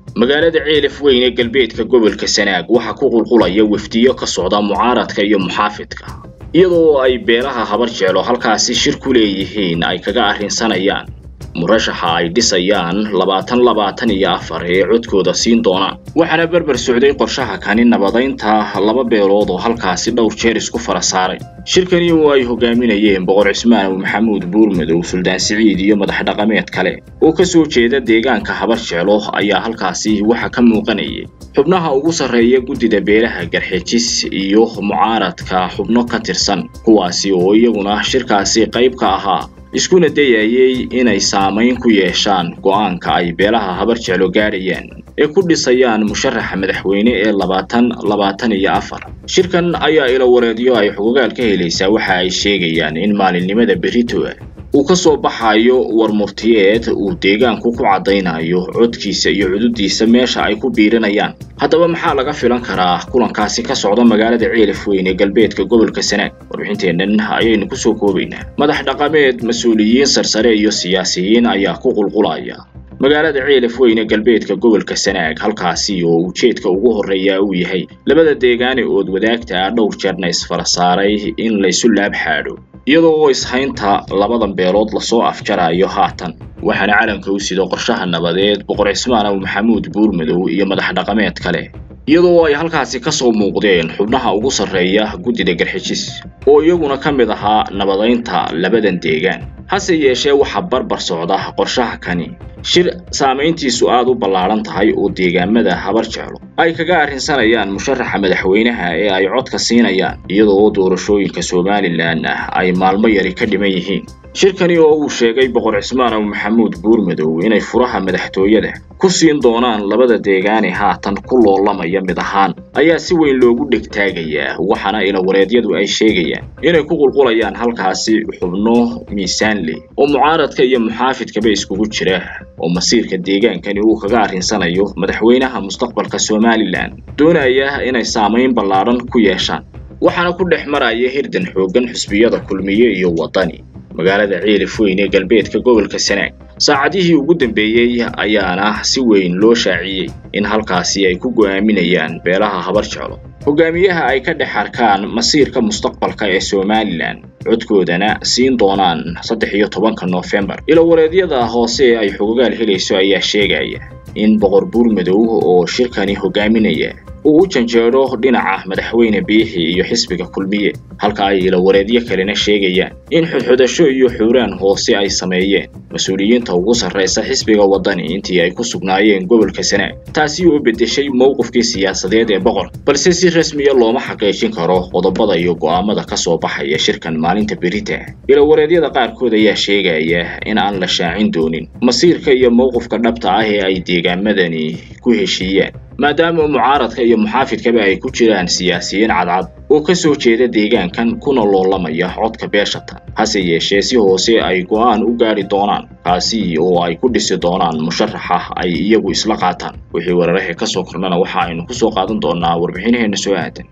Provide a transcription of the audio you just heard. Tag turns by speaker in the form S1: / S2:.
S1: magaalada ceelaf weyn ee galbeedka gobolka sanaag waxaa ku qulqulaya wafdiyo ka socda mucaaradka iyo muxaafidka iyadoo ay beelaha habar jeclo halkaasi shir ku leeyihiin ay kaga arrinsanayaan murashaxa ay dhisayaan labaatan labaatan iyo afar ee codkooda siin doonaan waxaana berber socday qorshaha kani nabadaynta laba beelood oo halkaasi dhowr jeer isku fara saaray shirkani oo ay hogaaminayeen boqor cismaan maxamuud buurmadow suldaan siciid iyo madax dhaqameed kale oo ka soo jeeda deegaanka habar jeclo ayaa halkaasi waxa ka muuqanayay xubnaha ugu sarreeya guddida beelaha garxejis iyo mucaaradka xubno ka tirsan kuwaasi oo iyaguna shirkaasi qayb ka ahaa iskuna dayayay inay saamayn ku yeeshaan go'aanka ay beelaha habar jeclo gaadhayaan ee ku dhisayaan musharaxa madaxweyne ee labaatan labaatan iyo afar shirkan ayaa ila wareedyo ay xugugaal ka helaysaa waxa ay sheegayaan in maalinimada berito uu ka soo baxayo war murtiyeed uu deegaanku ku caddaynayo codkiisa iyo cududiisa meesha ay ku biirinayaan haddaba maxaa laga filan karaa kulankaasi ka socda magaalada ceelaf weyn ee galbeedka gobolka sanaag warbixinteennan ayaynu kusoo koobaynaa madax dhaqameed mas-uuliyiin sarsare iyo siyaasiyiin ayaa ku qulqulaya magaalada ceelaf weyn ee galbeedka gobolka sanaag halkaasi oo ujeedka ugu horreeya uu yahay labada deegaane ood wadaagta ah dhowr jeerna isfara saaray in laysu laab xaadho iyadoo oo ishaynta labadan beelood lasoo afjarayo haatan waxaana calanka u sido qorshaha nabadeed boqor cismaan aw maxamuud buurmadow iyo madax dhaqameed kale iyadoo ay halkaasi ka soo muuqdeen xubnaha ugu sarreeya guddida garxijis oo iyaguna ka mid ahaa nabadaynta labadan deegaan hase yeeshee waxaa barbar socda qorshaha kani shir saamayntiisu aad u ballaadhan tahay oo deegaamada habar jeclo ay kaga arrinsanayaan musharaxa madaxweynaha ee ay codka siinayaan iyadoo doorashooyinka somalilan ah ay maalmo yari ka dhiman yihiin shirkani oo uu sheegay boqor cismaan aw maxamuud buurmadow inay furaha madaxtooyada ku siin doonaan labada deegaane haatan ku loolamaya mid ahaan ayaa si weyn loogu dhegtaagayaa waxaana ilawareedyadu ay sheegayaan inay ku qulqulayaan halkaasi xubno miisaan leh oo mucaaradka iyo muxaafidkaba iskugu jira oo masiirka deegaankani uu kaga arrinsanayo madaxweynaha mustaqbalka somalilan doonaya inay saamayn ballaadhan ku yeeshaan waxaana ku dhex maraya hirdan xooggan xusbiyada kulmiye iyo waddani magaalada ceelaf weyn ee galbeedka gobolka sanaag saacadihii ugu dambeeyey ayaana si weyn loo shaaciyey in halkaasi ay ku go'aaminayaan beelaha habar jeclo hogaamiyaha ay ka dhex arkaan masiirka mustaqbalka ee somalilan codkoodana siin doonaan saddex iyo tobanka noofembar ilawareedyada hoose ee ay xugugaal helayso ayaa sheegaya in boqor buurmadow oo shirkani hogaaminaya uu u janjeedho dhinaca madaxweyne biixi iyo xisbiga kulmiye halka ay ilawareedyo kalena sheegayaan in xudxudasho iyo xuuraan hoose ay sameeyeen mas-uuliyiinta ugu sarraysa xisbiga waddani intii ay ku sugnaayeen gobolka sanaag taasi oo beddeshay mowqifkii siyaasadeed ee boqor balse si rasmiya looma xaqiijin karo qodobada iyo go'aamada ka soo baxaya shirkan maalinta berita ilawareedyada qaarkood ayaa sheegaya in aan la shaacin doonin masiirka iyo mowqifka dhabta ah ee ay deegaamadani ku heshiiyaan maadaama mucaaradka iyo muxaafidkaba ay ku jiraan siyaasiyiin cadcad oo ka soo jeeda deegaankan kuna loolamaya codka beeshatan hase yeeshee si hoose ay go'aan u gaadhi doonaan kaasi oo ay ku dhisi doonaan musharaxa ay iyagu isla qaataan wixii weerarahee ka soo kornana waxa aynu ku soo qaadan doonaa warbixinaheenna soo aadan